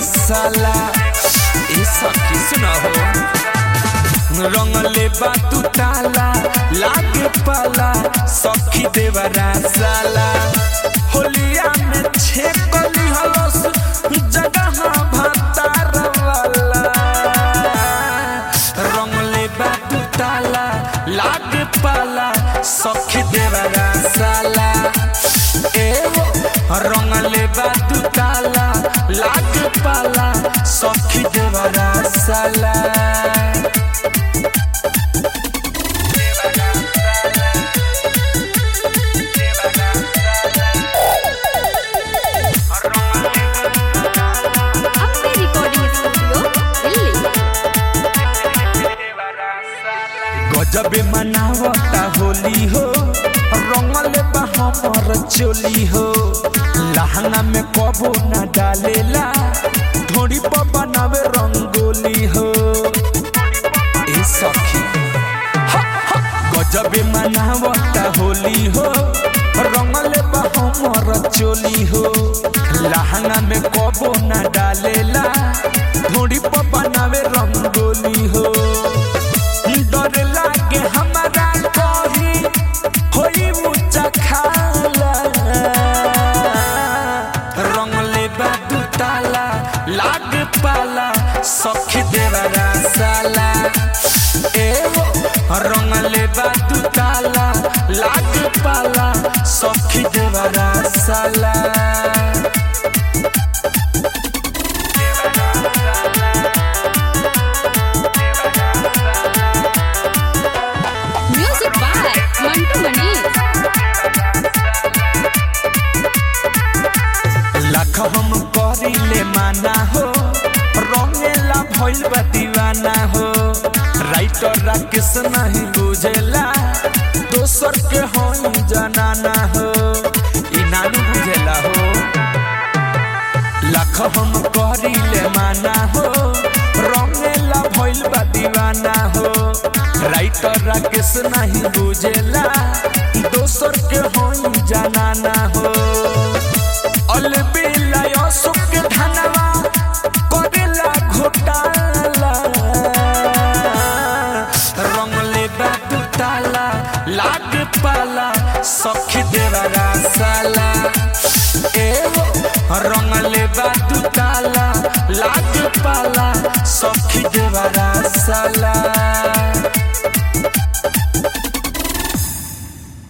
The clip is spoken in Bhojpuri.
साला ए सखी सुना हो रंगले बा तू ताला लागे पाला सखी देवरा साला होलिया में छेकली हलस जगह भातार वाला रंगले बा तू ताला लागे पाला सखी देवरा साला ए हो रंगले बा तू ताला लागे पाला सखी देवरा साला अपने रिकॉर्डिंग स्टूडियो दिल्ली गजबे मनावता होली हो रंगले बा हमर चोली हो लहंगा में कबो न डालेला ढोड़ी पर बनावे रंगोली हो ए सखी हा, हा, गजबे मनावता होली हो रंगले बा हमर चोली हो लहंगा में कबो न डालेला ढोड़ी पर बनावे रंगोली हो डर लागे हमारा कही होई ऊंचा खाला रंगले बा दू ताला लाग पाला सखी देवरा साला ए हो रंगले बा दू ताला लाग पाला सखी देवरा साला म्यूजिक बाय मंटू मनीष लाख हम करिले माना हो रंगेला भइल बा दीवाना हो राइटर राकेश नहीं बुझेला दोसर के होई जनाना हो ई नानू बुझेला हो लाख हम करिले माना हो रंगेला भइल बा दीवाना हो राइटर राकेश नहीं बुझेला दोसर के होई जनाना हो अलबेला अशोक के धनवा करेला घोटाला रंगले बा दू ताला लाग पाला सखी देवरा साला ए हो रंगले बा दू ताला लाग पाला सखी देवरा साला